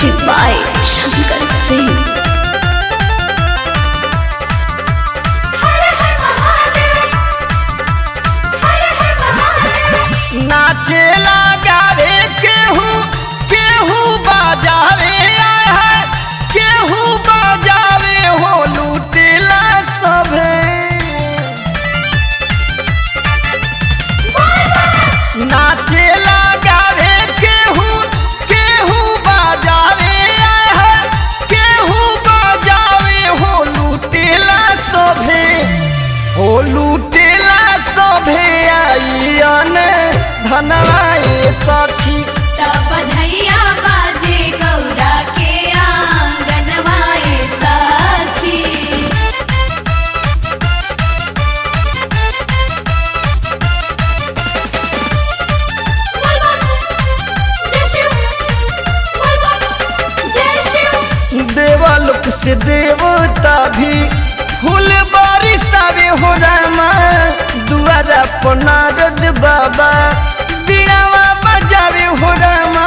Music by Shankar Singh. नाचेला गावे केहू केहू बाजावे आय है केहू बाजावे हो लूटेला सभे नाचेला गावे केहू केहू बाजावे आय है केहू बाजावे हो लूटेला सभे हो लूटेला सभे आइयन धनवाए सखी बधैया बाजे गौरा के आंगनवाए साथी देवलोक से देवता भी फूल बारिश आवे हो रामा दुआरा पर नारद बाबा बीड़ावा बजावे हो रामा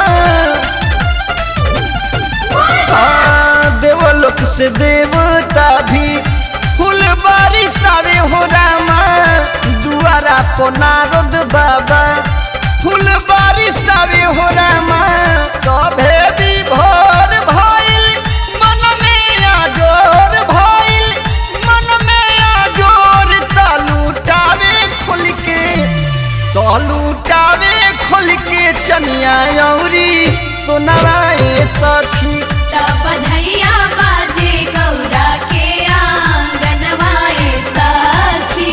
हाँ, देवलोक से देवता भी फूल बारिश आवे हो रामा दुआरा पर नारद बाबा फूल बारिश आवे हो रामा सभे विभोर भइल मन में आजोर भइल मन में आजोर तालूटावे खुल के तालूटावे खुल के चनिया औरी सोनाराए सखी बधैया बाजे गौरा के आंगनवाए साथी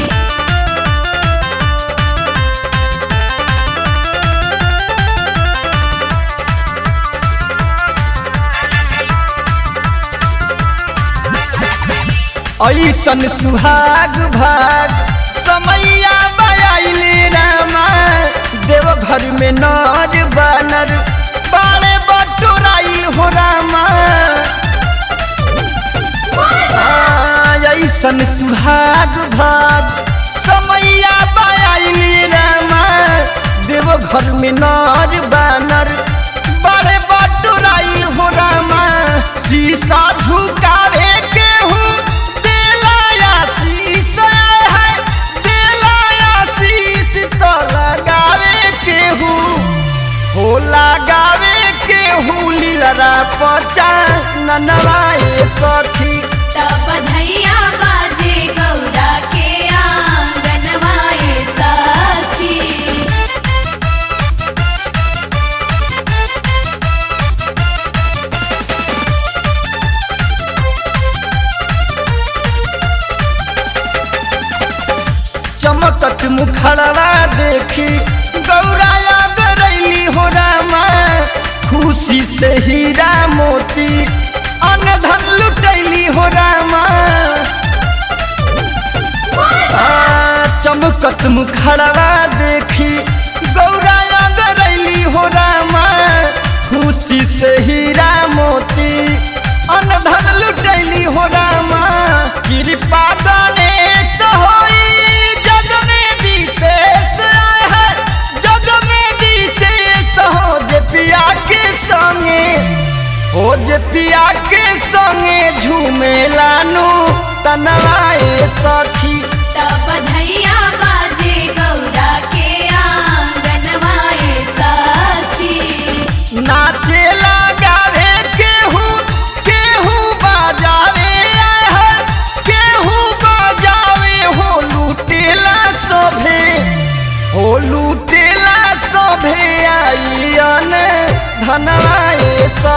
ऐसन सुहाग भाग समैया बयाइले रामा देवघर में नर बानर बाड़े बटोराई हो रामा हाँ, ऐसन सुहाग भाग समैया बयाइले रामा देवघर में नर बानर बड़े बटोराई हो रामा शीशा झुकावे केहू दिलाया शीश है दिलाया शीश तो लगावे केहू हो लगावे केहू लीलरा पचा ननवाए सखी बधैया बाजे गौरा के आंगनवाए साथी चमकत मुखड़वा देखी गौराया गरैली हो रामा खुशी से हीरा मोती अन्न धन लुटैली हो रामा आ, चमकत मुखड़वा देखी गौराया गरैली हो रामा खुशी से हीरा मोती अन्न धन लुटैली हो रामा कृपा गणेश होई जग में विशेष है जग में विशेष हो जे पिया के संगे हो जे पिया के संगे झूमे लानू तनवाए सखी बधैया बाजे गौरा के आंगनवाए साथी नाचे लगावे केहू केहू बाजावे आय है केहू बाजावे हो लूटेला सभे हो लूटेला सभे आइयन धनवाए स